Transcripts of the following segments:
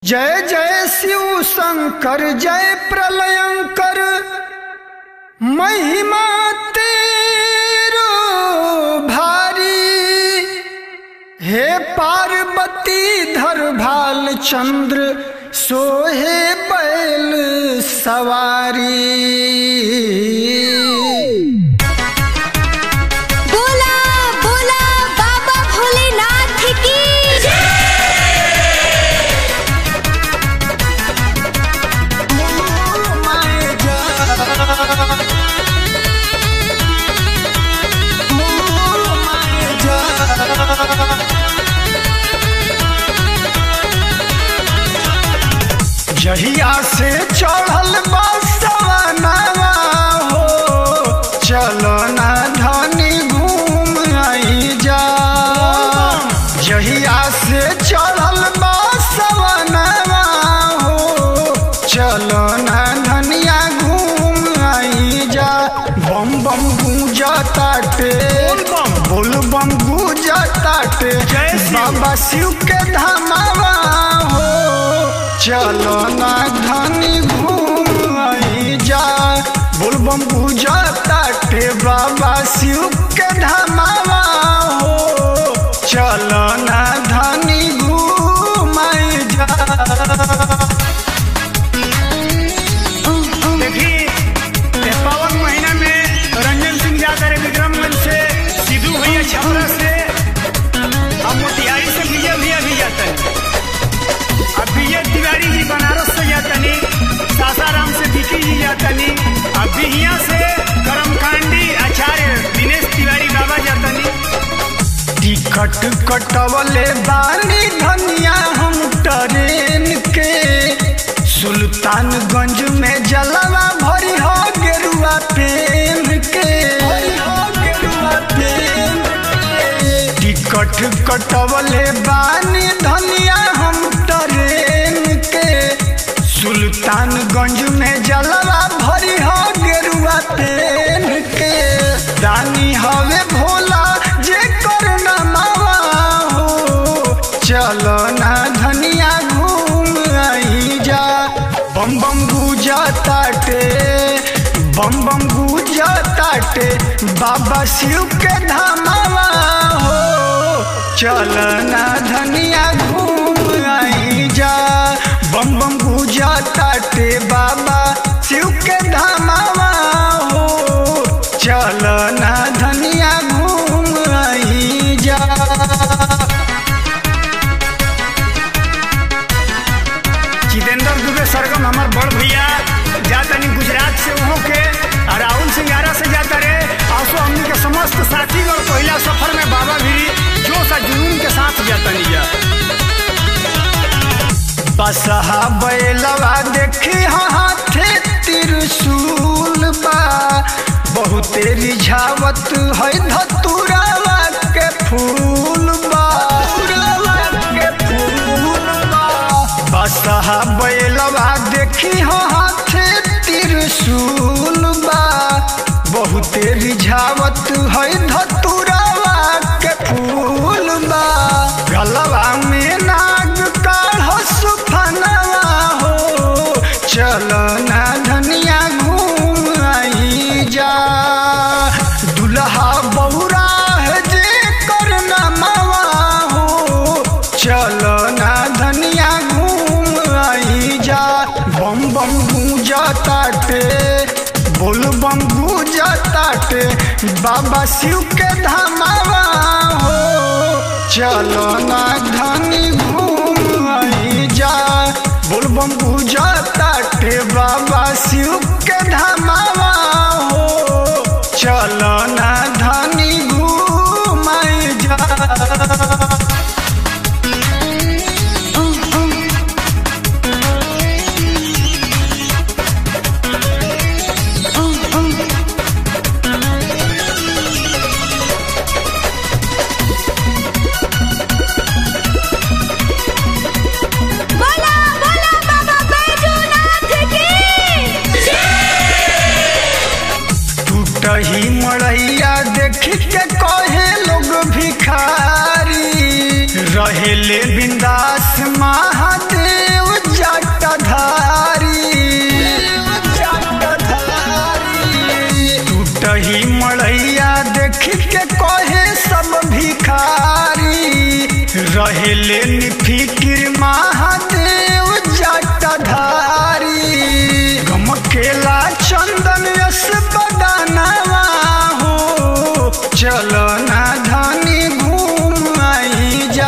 जय जय शिव शंकर जय प्रलयंकर महिमा तेरो भारी हे पार्वती धर भाल चंद्र सोहे बैल सवारी बोला बोला बाबा भोलेनाथ की जहिया से चढ़ल बसवनवा हो चलो ना धनी घूम आई जा जहिया से चढ़ल बसवनवा हो चलो ना धनिया घूम आई जा बम बम गूंजा ताटे बोल बम गूंजा ताटे बाबा शिव के धामावा हो चलो ना धनी घूम आई जा बोल बम गूंजा ताटे बाबा शिव के धामावा हो चलो ना धनी घूम आई जा देखी ये पावन महीना में रंजन सिंह जाकर है विक्रमगंज से सिद्धू भैया छपरा से अब मोतिहारी से विजय भैया भी जाते हैं अब विजय तिवारी जी बनारस से जाते नहीं सासाराम से विकी जी जाते नहीं अब बिहिया से करमकांडी आचार्य दिनेश तिवारी बाबा जाते नहीं टिकट कटवले बानी धनिया हम ट्रेन के सुल्तानगंज में जलवा भरी हो गेरुआ पेन के टिकट कटवले बानी धनिया हम ट्रेन के सुल्तानगंज में जलवा भरी हो गेरुआ पेन के दानी हवे भोला जे कर नमावा हो चलो ना धनिया घूम आई जा बम बम गूजा ताटे बम बम गूजा ताटे बाबा शिव के धामावा हो चलो ना धनिया घूम आई जा बम बम गूजा ताटे बाबा शिव के धामावा हो चलो ना धनिया घूम आई जा जितेंद्र दुबे सरगम हमार बड़ भैया जाता नहीं गुजरात से वहाँ के और राहुल सिंगारा से जाता रे आंसू हमनी के समस्त साथी और पहला सफर में बाबा भी जोश और जुनून के साथ जाता नहीं जा बसहा बैलवा देखी हाथे त्रिशूल बा बहुते रिझावत है धतुरावा के फूल बा के फूल बा बसहा बैलवा देखी हाथे त्रिशूल बा बहुते रिझावत है धतुरावा के फूल बा गलवा में नाग काढ़ सुफनवा हो चलो ना धनिया घूम आई जा दुल्हा बौरा है जे करना मावा हो चलो ना धनिया घूम आई जा बम बम गूंजा ताटे बोल बम गूंजा ताटे बाबा शिव के धामावा हो चलो ना धनी घूम आई जा बोल बम गूंजा ताटे बाबा शिव के धामावा हो चलो ना धनी घूम आई जा बोला बोला बाबा बैजूनाथ की रहेले निफिकिर महादेव जटाधारी गमकेला चंदन यस बदानवा हो चलो ना धनी घूम आई जा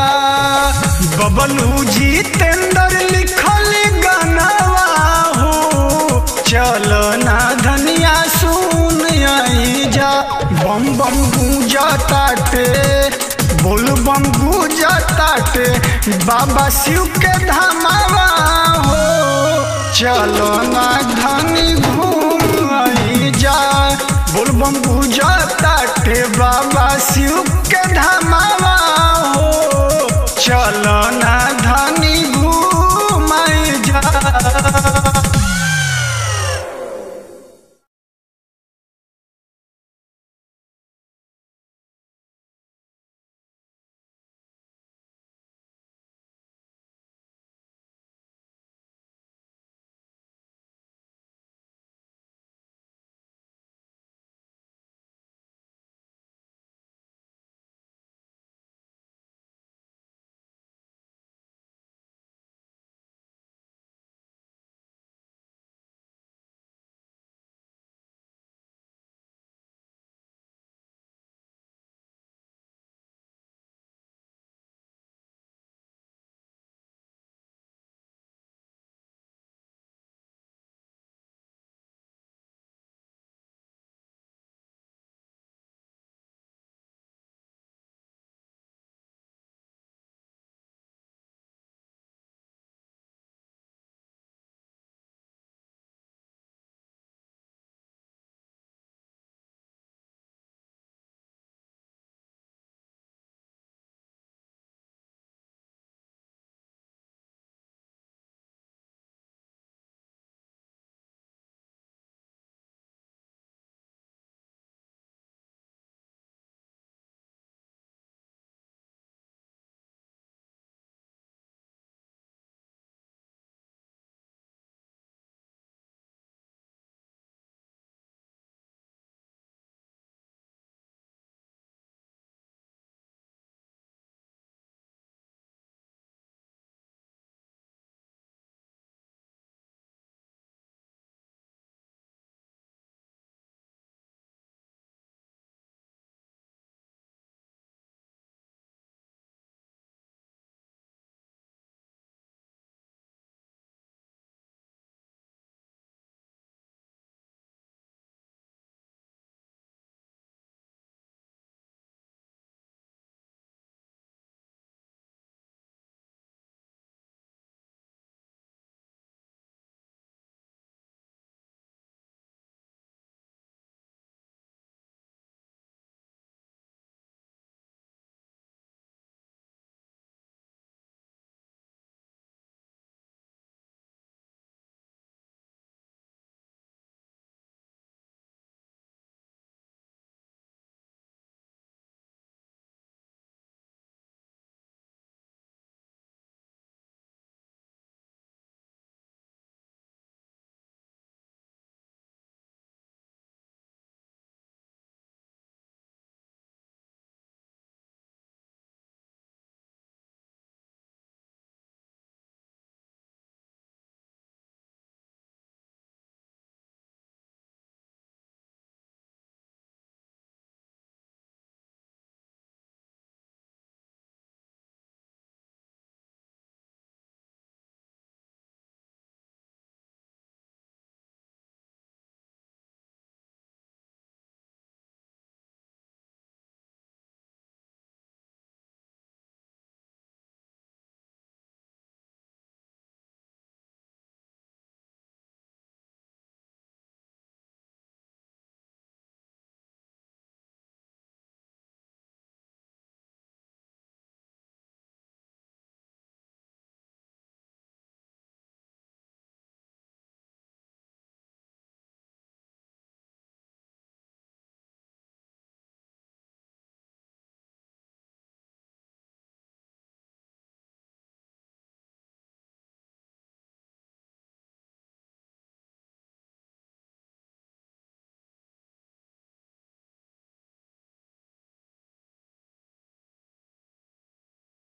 बबलू जितेंद्र लिखल गानवा हो चलो ना धनिया सुन आई जा बम बम गूंजा ताटे बोल बम गूंजा ताटे बाबा शिव के धामावा हो चलो